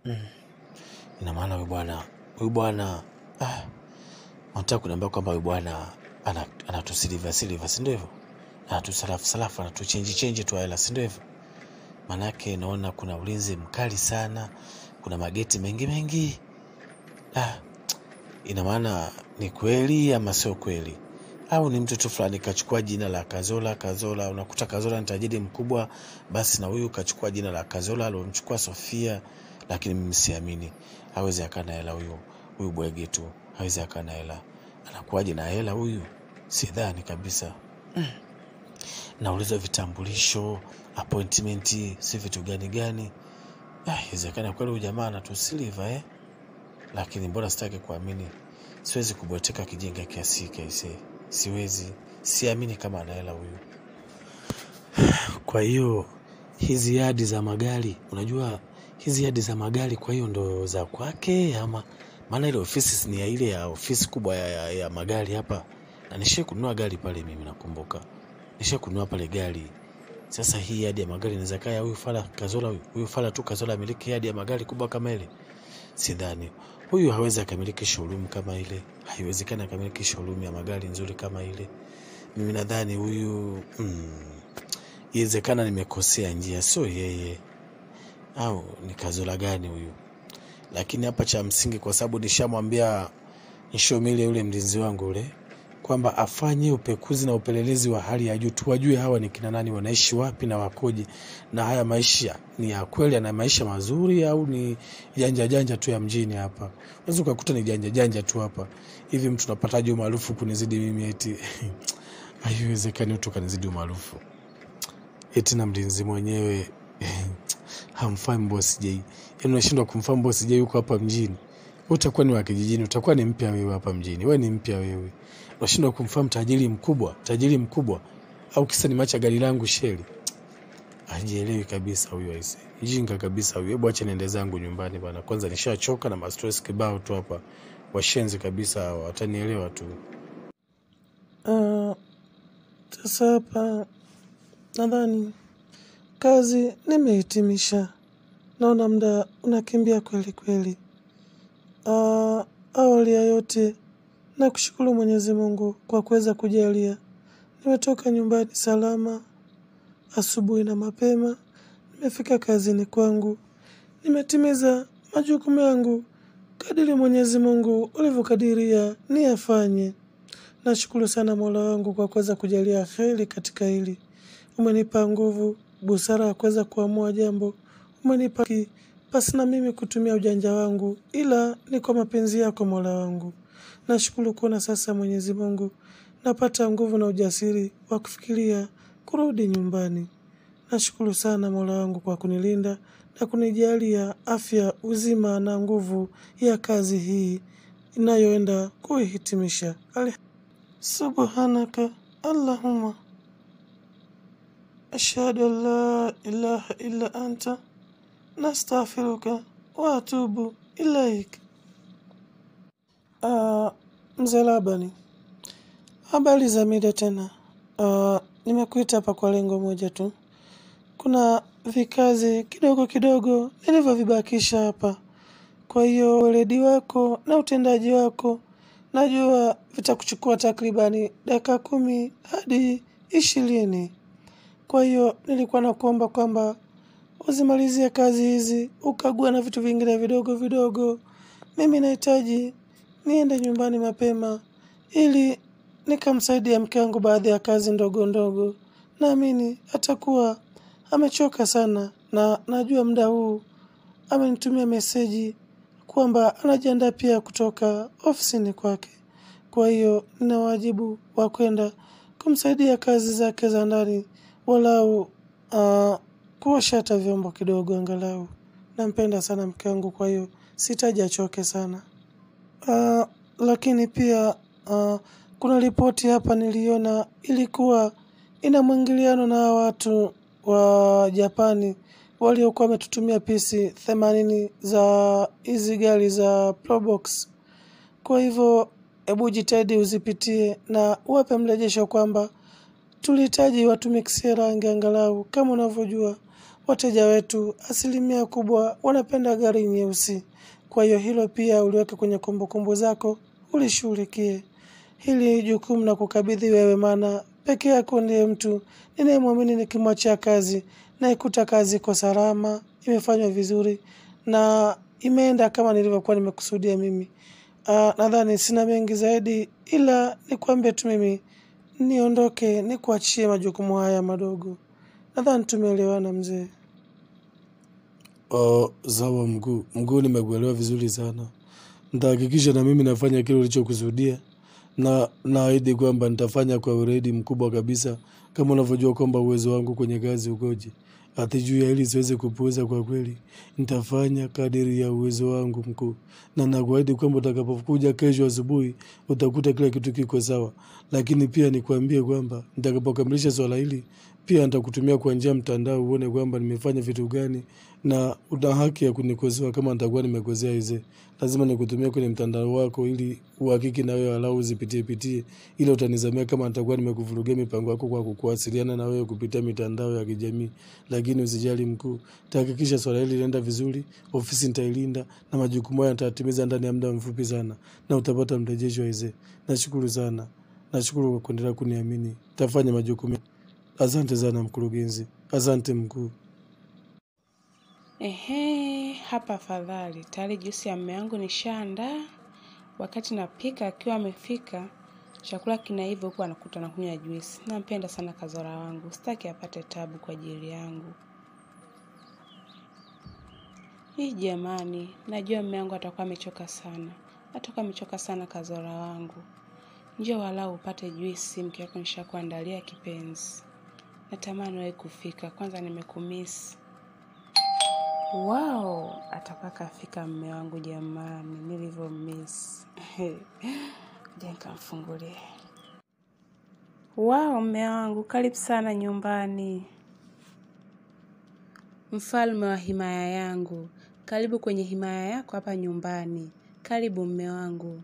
ina maana huyu bwana huyu bwana ah, nataka kuniambia kwamba huyu bwana ana- anatusiliva siliva si ndio hivyo anatusalafu salafu anatuchenji chenji tu hela si ndio hivyo maanake naona kuna ulinzi mkali sana kuna mageti mengi mengi ah, ina maana ni kweli ama sio kweli au ni mtu tu fulani kachukua jina la kazola kazola unakuta kazola ni tajiri mkubwa basi na huyu kachukua jina la kazola alomchukua sofia lakini mimi siamini hawezi akaa na hela huyu huyu bwege tu hawezi akaa na hela anakuwaje na hela huyu sidhani kabisa naulizwa vitambulisho appointment si vitu gani gani Ah, iwezekana kweli huyu jamaa anatusiliva eh? lakini mbona sitaki kuamini siwezi kubweteka kijinga kiasi hiki aisee siwezi siamini kama ana hela huyu kwa hiyo hizi yadi za magari unajua hizi yadi za magari kwa hiyo ndo za kwake ama maana ile ofisi ni ya ile ya ofisi kubwa ya, ya, ya magari hapa na nishie kununua gari pale mimi nakumbuka nishie kununua pale gari sasa hii yadi ya magari inaweza kaa ya huyu fala kazola huyu huyu fala tu kazola amiliki yadi ya magari kubwa kama ile sidhani huyu hawezi akamiliki showroom kama ile haiwezekani akamiliki showroom ya magari nzuri kama ile mimi nadhani huyu mm, iwezekana nimekosea njia sio yeye au ni kazola gani huyu lakini hapa cha msingi kwa sababu nishamwambia nshomile yule mlinzi wangu ule kwamba afanye upekuzi na upelelezi wa hali ya juu tuwajue hawa ni kina nani wanaishi wapi na wakoje na haya maisha ni ya kweli ana maisha mazuri au ni janja janja tu ya mjini hapa unaweza ukakuta ni janja janja tu hapa hivi mtu unapataje umaarufu kunizidi mimi eti haiwezekani mtu kanizidi umaarufu eti na mlinzi mwenyewe hamfahamu boss J. Yaani unashindwa kumfahamu boss J yuko hapa mjini. Wewe utakuwa ni wa kijijini, utakuwa ni mpya wewe hapa mjini. Wewe ni mpya wewe. Unashindwa kumfahamu tajiri mkubwa, tajiri mkubwa. Au kisa ni macha gari langu sheli. Hajielewi kabisa huyu aise. Mjinga kabisa huyu. Hebu acha niende zangu nyumbani bana. Kwanza nishachoka na mastress kibao tu hapa. Washenzi kabisa hawa, watanielewa tu. Ah, Sasa hapa nadhani kazi nimehitimisha. Naona muda unakimbia kweli kweli. Ah, awali ya yote na kushukuru Mwenyezi Mungu kwa kuweza kujalia. Nimetoka nyumbani salama asubuhi na mapema. Nimefika kazini kwangu. Nimetimiza majukumu yangu kadiri Mwenyezi Mungu ulivyokadiria niyafanye. Nashukuru sana Mola wangu kwa kuweza kujalia heri katika hili. Umenipa nguvu, busara ya kuweza kuamua jambo. Umenipa ki pasi na mimi kutumia ujanja wangu, ila ni kwa mapenzi yako Mola wangu. Nashukuru kuona sasa Mwenyezi Mungu napata nguvu na ujasiri wa kufikiria kurudi nyumbani. Nashukuru sana Mola wangu kwa kunilinda na kunijalia afya, uzima na nguvu ya kazi hii inayoenda kuihitimisha. Ali- Subhanaka Allahumma ashhadu an la ilaha illa anta nastaghfiruka wa atubu ilaik. Ah, Mzee Labani, habari za mida tena. Ah, nimekuita hapa kwa lengo moja tu. Kuna vikazi kidogo kidogo nilivyovibakisha hapa. Kwa hiyo weledi wako na utendaji wako najua vitakuchukua takribani dakika kumi hadi ishirini. Kwa hiyo nilikuwa nakuomba kwamba uzimalizie kazi hizi, ukague na vitu vingine vidogo vidogo. Mimi nahitaji niende nyumbani mapema ili nikamsaidia mke wangu baadhi ya kazi ndogo ndogo. Naamini atakuwa amechoka sana, na najua muda huu amenitumia meseji kwamba anajiandaa pia kutoka ofisini kwake. Kwa hiyo nina wajibu wa kwenda kumsaidia kazi zake za ndani, walau uh, kuosha hata vyombo kidogo angalau. Nampenda sana mke wangu, kwa hiyo sitaji achoke sana. Uh, lakini pia uh, kuna ripoti hapa niliona ilikuwa ina mwingiliano na hawa watu wa Japani waliokuwa wametutumia pisi themanini za hizi gari za Probox. Kwa hivyo hebu jitahidi uzipitie na uwape mrejesho kwamba tulihitaji watumikisia rangi angalau. Kama unavyojua wateja wetu asilimia kubwa wanapenda gari nyeusi. Kwa hiyo hilo pia uliweke kwenye kumbukumbu zako, ulishughulikie. Hili jukumu na kukabidhi wewe, maana peke yako ndiye mtu ninayemwamini nikimwachia kazi na ikuta kazi iko salama, imefanywa vizuri na imeenda kama nilivyokuwa nimekusudia mimi. Uh, nadhani sina mengi zaidi, ila nikwambie tu mimi niondoke, nikuachie majukumu haya madogo. Nadhani tumeelewana mzee. Uh, sawa mkuu. Mkuu, nimekuelewa vizuri sana. Nitahakikisha na mimi nafanya kile ulichokusudia, na naahidi kwamba nitafanya kwa weledi mkubwa kabisa, kama unavyojua kwamba uwezo wangu kwenye kazi ukoje. Hata juu ya hili siwezi kupuuza kwa kweli, nitafanya kadiri ya uwezo wangu mkuu, na nakuahidi kwamba utakapokuja kesho asubuhi utakuta kila kitu kiko sawa. Lakini pia nikwambie kwamba nitakapokamilisha swala hili pia nitakutumia kwa njia ya mtandao uone kwamba nimefanya vitu gani, na una haki ya kunikosoa kama nitakuwa nimekosea. Hize lazima nikutumia kwenye mtandao wako ili uhakiki na wewe walau uzipitie pitie, ili utanizamia kama nitakuwa nimekuvurugia mipango yako kwa kuwasiliana na wewe kupitia mitandao ya kijamii. Lakini usijali mkuu, tahakikisha swala hili linaenda vizuri, ofisi nitailinda na majukumu haya nitatimiza ndani ya muda mfupi sana, na utapata mrejesho Hize. Nashukuru sana, nashukuru kwa kuendelea kuniamini. Tafanya majukumu. Asante sana mkurugenzi, asante mkuu. Ehe, hapa afadhali. Tayari juisi ya mme wangu nishaandaa. Wakati napika akiwa amefika, chakula kinaiva huku anakuta nakunywa juisi. Nampenda sana Kazora wangu, sitaki apate tabu kwa ajili yangu. Hii jamani, najua mme wangu atakuwa amechoka sana, atakuwa amechoka sana Kazora wangu. Njoo walau upate juisi, mke wako nishakuandalia kipenzi. Natamani wewe kufika, kwanza nimekumisi. Wow, atakuwa kafika mme wangu jamani, nilivyo miss. Je, nikamfungulie. Wow, mme wangu, karibu sana nyumbani. Mfalme wa himaya yangu, karibu kwenye himaya yako hapa nyumbani. Karibu mme wangu.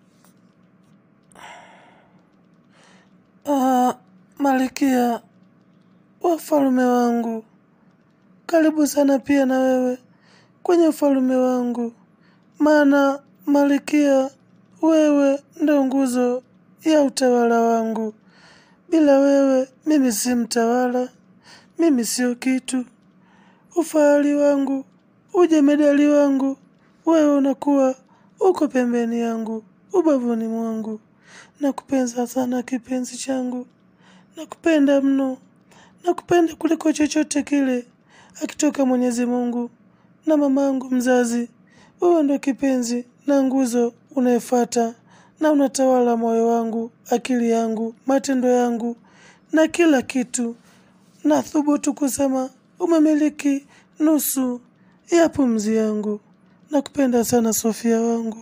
Ah, Malkia, wafalume wangu, karibu sana pia na wewe kwenye ufalume wangu, maana Malkia, wewe ndo nguzo ya utawala wangu. Bila wewe mimi si mtawala, mimi sio kitu. Ufahari wangu, ujemedali wangu, wewe unakuwa uko pembeni yangu, ubavuni mwangu. Nakupenda sana kipenzi changu, nakupenda mno, nakupenda kuliko chochote kile akitoka Mwenyezi Mungu na mamangu mzazi. Wewe ndo kipenzi na nguzo unayefuata na unatawala moyo wangu, akili yangu, matendo yangu na kila kitu. Nathubutu kusema umemiliki nusu ya pumzi yangu. Nakupenda sana Sofia wangu.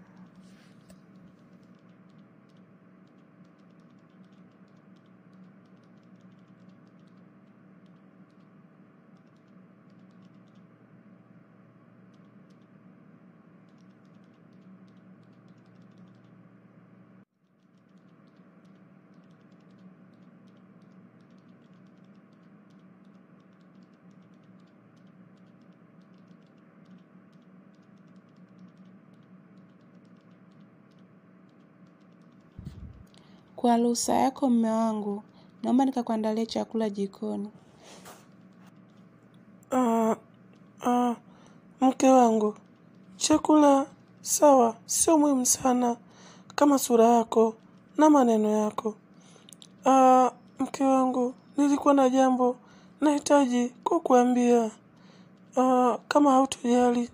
Kwa ruhusa yako mme wangu, naomba nikakuandalia chakula jikoni. Ah, ah, mke wangu, chakula sawa, sio muhimu sana kama sura yako na maneno yako. Ah, mke wangu, nilikuwa na jambo nahitaji kukuambia. Ah, kama hautojali,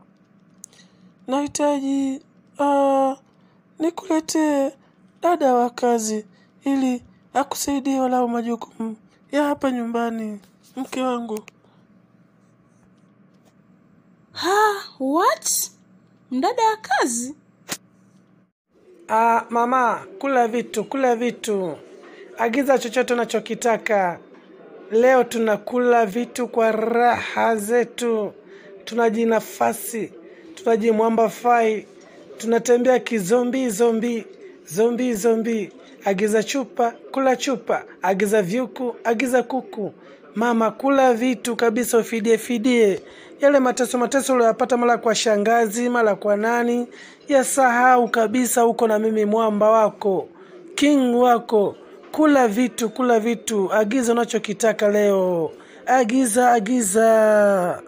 nahitaji ah, nikuletee dada wa kazi ili akusaidie walau majukumu ya hapa nyumbani, mke wangu. Ha, what? Mdada wa kazi? Ah, mama, kula vitu, kula vitu. Agiza chochote unachokitaka. Leo tunakula vitu kwa raha zetu, tunajinafasi, tunajimwamba fai, tunatembea kizombi zombi zombi zombi. Agiza chupa, kula chupa. Agiza vyuku, agiza kuku. Mama, kula vitu kabisa, ufidie fidie yale mateso mateso uliyopata mara kwa shangazi, mara kwa nani, yasahau kabisa. Huko na mimi mwamba wako, king wako. Kula vitu, kula vitu, agiza unachokitaka leo, agiza, agiza.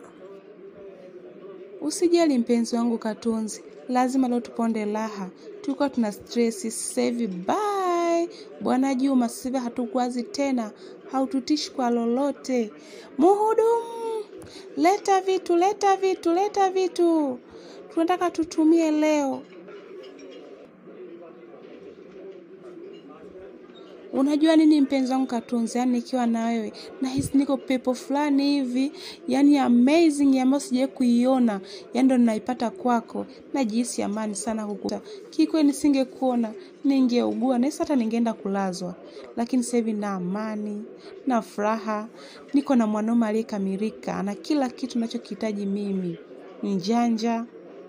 Usijali mpenzi wangu Katunzi, lazima leo tuponde raha. Tulikuwa tuna stress, sasa hivi bye. Bwana Juma, sasa hivi hatukwazi tena, haututishi kwa lolote. Muhudumu, leta vitu, leta vitu, leta vitu, tunataka tutumie leo. Unajua nini mpenzi wangu Katunzi, yani nikiwa na wewe nahisi niko pepo fulani hivi, yani amazing ambayo sijawahi kuiona, yani ndo ninaipata kwako. Najihisi amani sana kukuta. Kikweli nisingekuona ningeugua na hata ningeenda kulazwa, lakini sasa hivi na amani na furaha, niko na mwanaume aliyekamilika, ana kila kitu ninachokihitaji mimi, njanja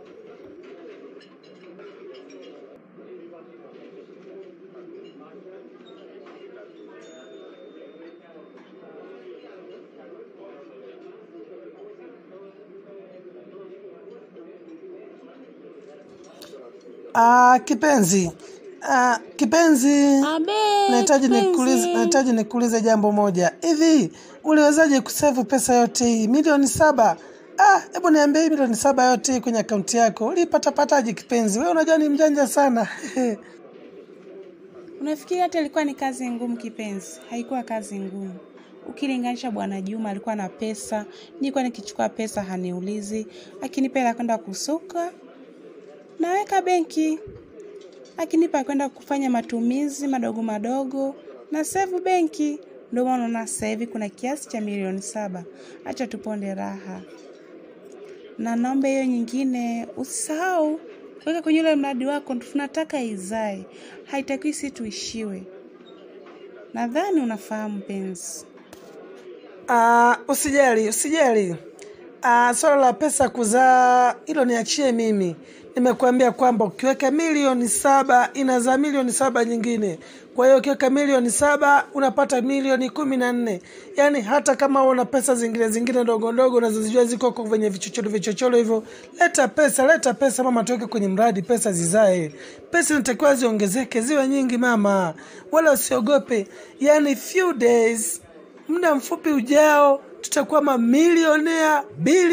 Ah, kipenzi ah, kipenzi Abe, nahitaji kipenzi. nikuulize nahitaji nikuulize jambo moja hivi uliwezaje kusevu pesa yote hii milioni saba ah hebu niambie hii milioni saba yote hii kwenye akaunti yako ulipatapataje kipenzi wewe unajua ni mjanja sana Unafikiri hata ilikuwa ni kazi ngumu kipenzi? Haikuwa kazi ngumu. Ukilinganisha Bwana Juma alikuwa na pesa, nilikuwa nikichukua pesa haniulizi, akinipa hela kwenda kusuka naweka benki, akinipa kwenda kufanya matumizi madogo madogo na save benki. Ndio maana unaona sasa hivi kuna kiasi cha milioni saba. Acha tuponde raha, na naomba hiyo nyingine usisahau weka kwenye ule mradi wako, tunataka izae, haitakiwi si tuishiwe. Nadhani unafahamu mpenzi. Ah, usijali usijali ah, swala la pesa kuzaa hilo niachie mimi nimekuambia kwamba ukiweka milioni saba inazaa milioni saba nyingine kwa hiyo ukiweka milioni saba unapata milioni kumi na nne yaani hata kama una pesa zingine zingine ndogo ndogo unazozijua ziko huko kwenye vichochoro vichochoro hivyo leta pesa leta pesa mama tuweke kwenye mradi pesa zizae pesa inatakiwa ziongezeke ziwe nyingi mama wala usiogope yaani few days muda mfupi ujao tutakuwa mamilionea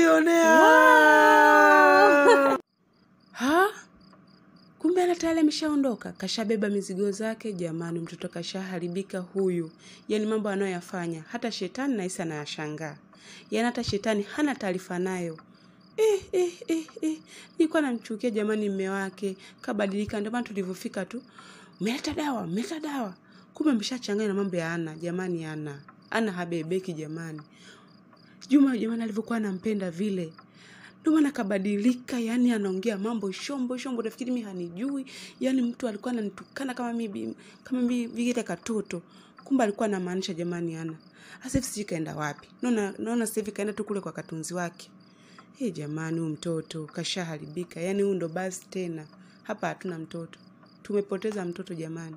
bilionea Ha? Kumbe ana tayari ameshaondoka, kashabeba mizigo zake. Jamani, mtoto kashaharibika huyu. Yaani mambo anayoyafanya hata shetani nahisi anayashangaa. Yaani hata shetani hana taarifa nayo. Eh, eh, eh, eh. Nilikuwa namchukia jamani, mme wake kabadilika. Ndio maana tulivyofika tu, mmeleta dawa, mmeleta dawa, kumbe ameshachanganya na mambo ya Ana. Jamani, Ana Ana habebeki jamani. Juma jamani, alivyokuwa anampenda vile ndio maana kabadilika, yani anaongea mambo shombo shombo, nafikiri mimi hanijui. Yani mtu alikuwa ananitukana kama mimi kama mimi vile katoto, kumbe alikuwa anamaanisha jamani. Ana sasa hivi sijui kaenda wapi, naona naona sasa hivi kaenda tu kule kwa katunzi wake. Hey, jamani, huyu mtoto kashaharibika, yani huyu ndo basi tena. Hapa hatuna mtoto, tumepoteza mtoto jamani.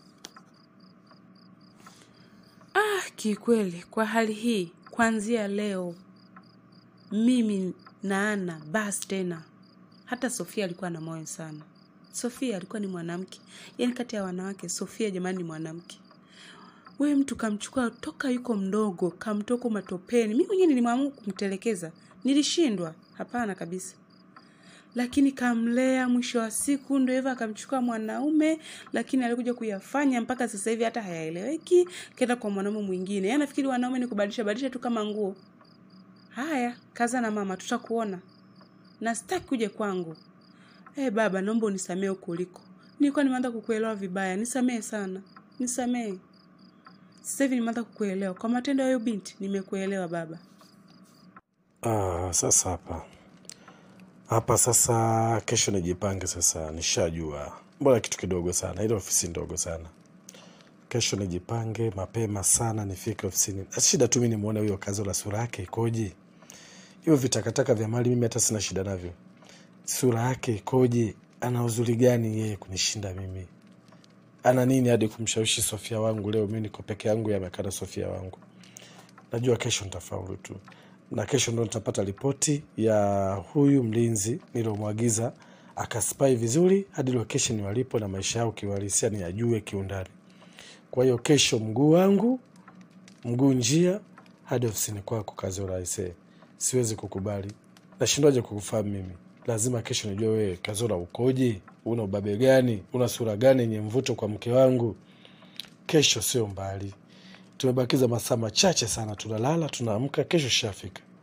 Ah, kikweli kwa hali hii, kuanzia leo mimi na Ana basi tena. Hata Sofia alikuwa na moyo sana. Sofia alikuwa ni mwanamke, yaani kati ya wanawake Sofia jamani ni mwanamke. Wewe mtu kamchukua toka yuko mdogo, kamtoka matopeni. Mimi mwenyewe nilimwamua kumtelekeza, nilishindwa. Hapana kabisa, lakini kamlea. Mwisho wa siku ndio hivyo, akamchukua mwanaume, lakini alikuja kuyafanya mpaka sasa hivi hata hayaeleweki. Kenda kwa mwanaume mwingine, yaani nafikiri wanaume ni kubadilisha badilisha tu kama nguo. Haya, kaza na mama, tutakuona na sitaki kuja kwangu. Eh baba, naomba unisamehe huko uliko. Nilikuwa nimeanza kukuelewa vibaya, nisamehe sana, nisamehe. Sasa hivi nimeanza kukuelewa kwa matendo ya huyo binti, nimekuelewa baba. Ah, sasa hapa hapa sasa, kesho nijipange sasa. Nishajua mbona kitu kidogo sana, ile ofisi ndogo sana. Kesho nijipange mapema sana, nifike ofisini. Shida tu mi nimwone huyo kazi la sura yake ikoje. Hivyo vitakataka vya mali mimi hata sina shida navyo. Sura yake ikoje? Ana uzuri gani yeye kunishinda mimi? Ana nini hadi kumshawishi Sofia wangu? Leo mimi niko peke yangu, yamekaa na Sofia wangu. najua kesho nitafaulu tu, na kesho ndo nitapata ripoti ya huyu mlinzi niliomwagiza akaspai vizuri hadi location walipo na maisha yao kiuhalisia ni ajue kiundani. Kwa hiyo kesho mguu wangu mguu njia hadi ofisini kwako Kazola aisee, siwezi kukubali. Nashindwaje kukufahamu mimi? Lazima kesho nijue wewe Kazola ukoje, una ubabe gani, una sura gani yenye mvuto kwa mke wangu. Kesho sio mbali, tumebakiza masaa machache sana, tunalala tunaamka, kesho shafika.